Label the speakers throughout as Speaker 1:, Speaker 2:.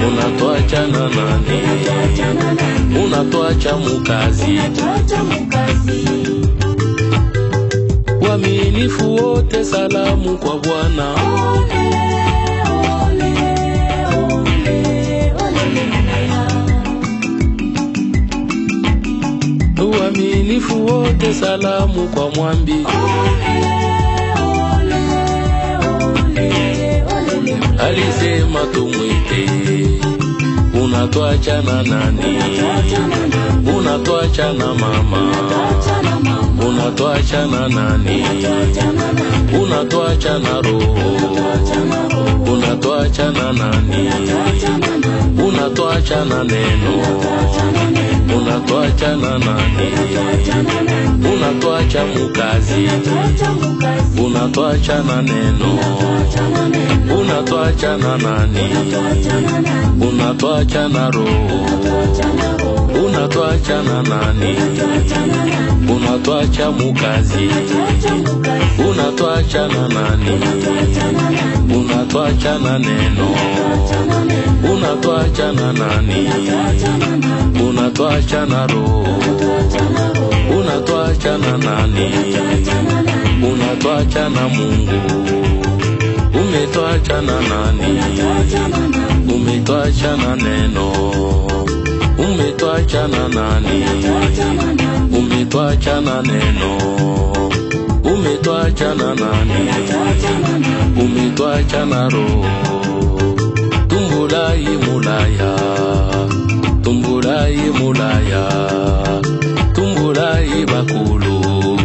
Speaker 1: unatwacha na nani unatwacha mukazi waminifu wote salamu kwa bwana waminifu wote salamu kwa mwambi alisema tumwite unatwacha na nani unatwacha na mama unatwacha na nani unatwacha na roho unatwacha na nani unatwacha na neno unatwacha na nani unatwacha mukazi unatwacha na neno unatwacha na nani unatwacha na roho unatwacha na nani unatwacha mukazi unatwacha na nani unatwacha na neno unatwacha na nani unatwacha na roho unatwacha na nani unatwacha na mungu umetwacha na nani umetwacha na neno umetwacha na nani umetwacha na neno umetwacha na nani umetwacha na roho tumbulai mulaya tumbulai mulaya tumbulai bakulu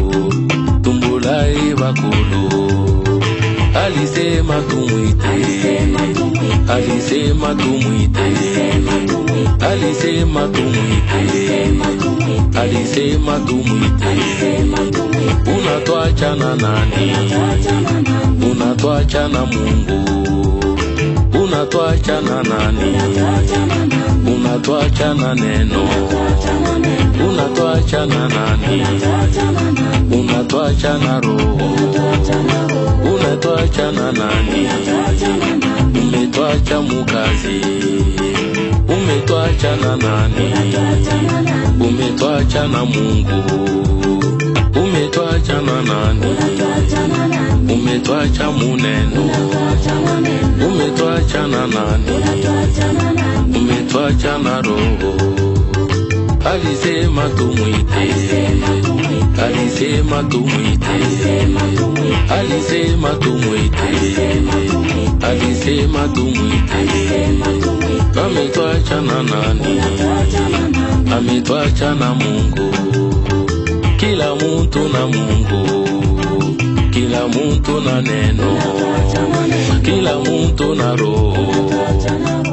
Speaker 1: tumbulai bakulu alisema tumwite alisema tumwite alisema tumwite alisema tumwite unatwacha na nani unatwacha na mungu unatwacha na nani unatwacha na neno unatwacha na nani unatwacha na roho unatwacha na nani umetwacha mukazi umetwacha na nani umetwacha na mungu umetwacha na nani umetwacha muneno umetwacha na nani umetwacha na roho alisema tumwite alisema tumwite alisema tumwite alisema tumwite ametwacha na nani ametwacha na mungu kila muntu na mungu kila muntu na neno kila muntu na roho